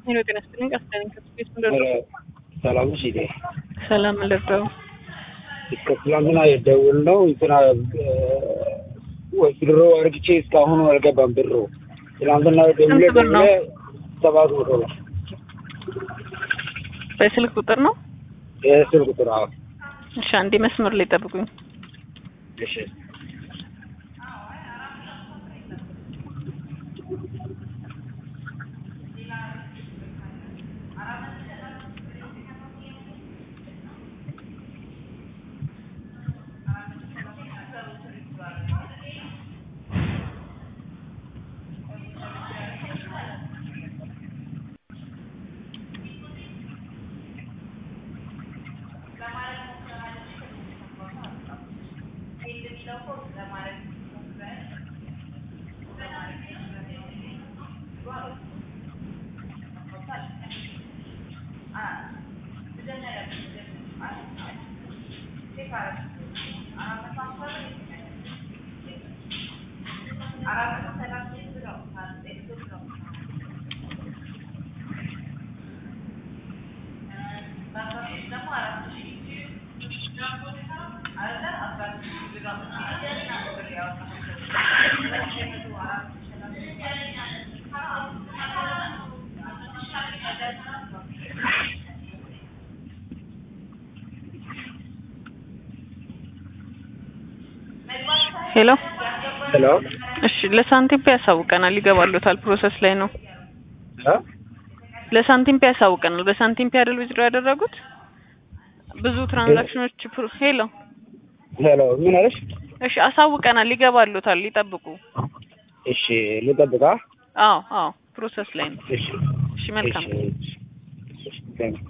ሄሎ ጤና ይስጥልኝ። ቀስደኝ ከስፔስ ምንድነው? ሰላም ነሽ? እቴ ሰላም ልርዳው። እስከ ትላንትና የደውል ነው እንትና ድሮ አርግቼ እስካሁኑ አልገባም ብሩ። ትላንትና ደውለ ስንት ብር ነው? ሰባት መቶ ነው በስልክ ቁጥር ነው? የስል ቁጥር። አዎ እሺ፣ አንዴ መስመር ላይ ጠብቁኝ። እሺ ሄሎ ሄሎ እሺ፣ ለሳንቲም ፔ ያሳውቀናል። ይገባሉታል። ፕሮሰስ ላይ ነው። እ ለሳንቲም ፔ ያሳውቀናል። በሳንቲም ፔ አይደል ዊዝድሮ ያደረጉት? ብዙ ትራንዛክሽኖች ፕሮ ሄሎ ሄሎ ምን አለሽ? እሺ፣ አሳውቀናል። ይገባሉታል። ይጠብቁ። እሺ ልጠብቃ። አዎ አዎ፣ ፕሮሰስ ላይ ነው። እሺ እሺ፣ መልካም እሺ እሺ